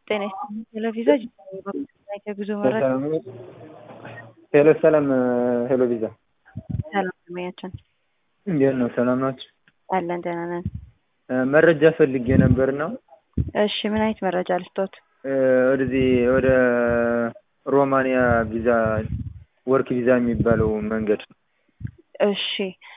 ጤና ይስጥልኝ ቴሌቪዥን የጉዞ መረጃ ሄሎ ሰላም ሄሎ ቪዛ ሰላም ደንበኛችን እንዴት ነው? ሰላም ናችሁ? አለን ደህና ነን። መረጃ ፈልጌ ነበር ነው እሺ ምን አይነት መረጃ ልስጦት? ወደዚህ ወደ ሮማንያ ቪዛ ወርክ ቪዛ የሚባለው መንገድ እሺ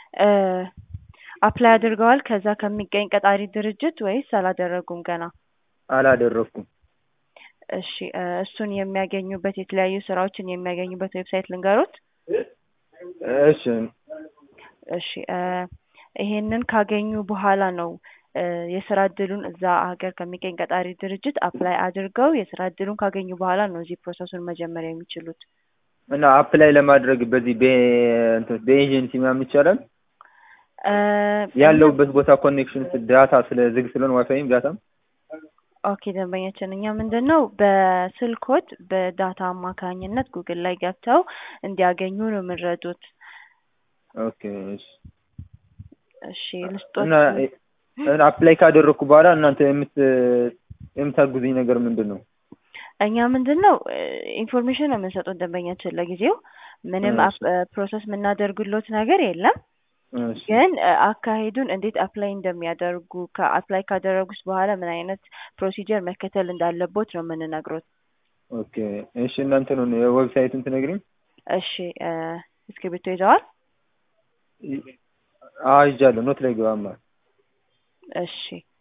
አፕላይ አድርገዋል ከዛ ከሚገኝ ቀጣሪ ድርጅት ወይስ አላደረጉም ገና? አላደረኩም። እሺ እሱን የሚያገኙበት የተለያዩ ስራዎችን የሚያገኙበት ዌብሳይት ልንገሮት? እሺ እሺ ይሄንን ካገኙ በኋላ ነው የስራ እድሉን እዛ ሀገር ከሚገኝ ቀጣሪ ድርጅት አፕላይ አድርገው የስራ እድሉን ካገኙ በኋላ ነው እዚህ ፕሮሰሱን መጀመር የሚችሉት። እና አፕላይ ለማድረግ በዚህ በኤጀንሲ ምናምን ይቻላል? ያለውበት ቦታ ኮኔክሽን ዳታ ስለ ዝግ ስለሆነ ዋይፋይም ዳታም ኦኬ ደንበኛችን እኛ ምንድን ነው በስልኮት በዳታ አማካኝነት ጉግል ላይ ገብተው እንዲያገኙ ነው የምንረዱት። ኦኬ እሺ እሺ ልስጦት እና አፕላይ ካደረግኩ በኋላ እናንተ የምት የምታግዙኝ ነገር ምንድን ነው? እኛ ምንድን ነው ኢንፎርሜሽን ነው የምንሰጡት ደንበኛችን ለጊዜው ምንም ፕሮሰስ የምናደርግሎት ነገር የለም። ግን አካሄዱን እንዴት አፕላይ እንደሚያደርጉ ከአፕላይ ካደረጉት በኋላ ምን አይነት ፕሮሲጀር መከተል እንዳለቦት ነው የምንነግሮት። ኦኬ እሺ እናንተ ነው የዌብሳይቱን ትነግሪኝ? እሺ እስክሪብቶ ይዘዋል? አዎ ይዣለሁ። ኖት ላይ ግባማ። እሺ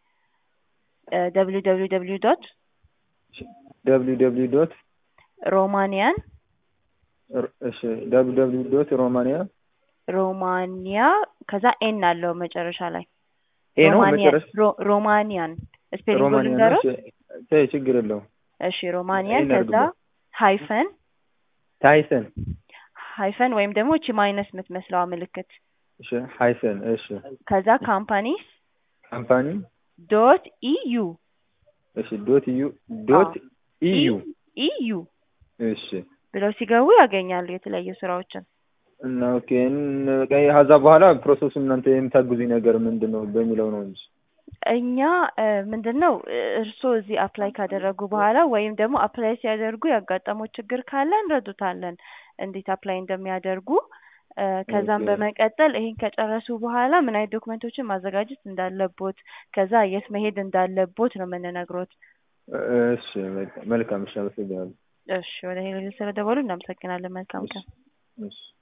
ደብሊው ደብሊው ደብሊው ዶት ደብሊው ደብሊው ዶት ሮማኒያን እሺ ደብሊው ደብሊው ዶት ሮማኒያ ሮማኒያ ከዛ ኤን አለው መጨረሻ ላይ ኤ ነው መጨረሻ ሮማኒያን ስፔሊንግ ሮማኒያ ልንገሮት? ነው። ችግር የለውም። እሺ ሮማኒያን ኤን ከዛ አድርጉበት። ሃይፈን ታይሰን ሃይፈን ወይም ደግሞ እቺ ማይነስ የምትመስለዋ ምልክት እሺ ሃይሰን እሺ ከዛ ካምፓኒስ ካምፓኒ ዶት ኢዩ እሺ ዶት ዩ ዶት ኢዩ ኢዩ እሺ ብለው ሲገቡ ያገኛሉ የተለያዩ ስራዎችን። እና ኦኬ ከዛ በኋላ ፕሮሰሱ እናንተ የምታግዙኝ ነገር ምንድን ነው በሚለው ነው እንጂ እኛ ምንድን ነው እርስዎ እዚህ አፕላይ ካደረጉ በኋላ ወይም ደግሞ አፕላይ ሲያደርጉ ያጋጠመው ችግር ካለ እንረዱታለን እንዴት አፕላይ እንደሚያደርጉ እ ከዛም ኦኬ። በመቀጠል ይሄን ከጨረሱ በኋላ ምን አይነት ዶክመንቶችን ማዘጋጀት እንዳለቦት ከዛ የት መሄድ እንዳለቦት ነው የምንነግሮት። እሺ መልካም መልካም እሺ አመሰግናለሁ እሺ ወደ ሄሎ ስለደወሉ እናመሰግናለን። መልካም ቀን። እሺ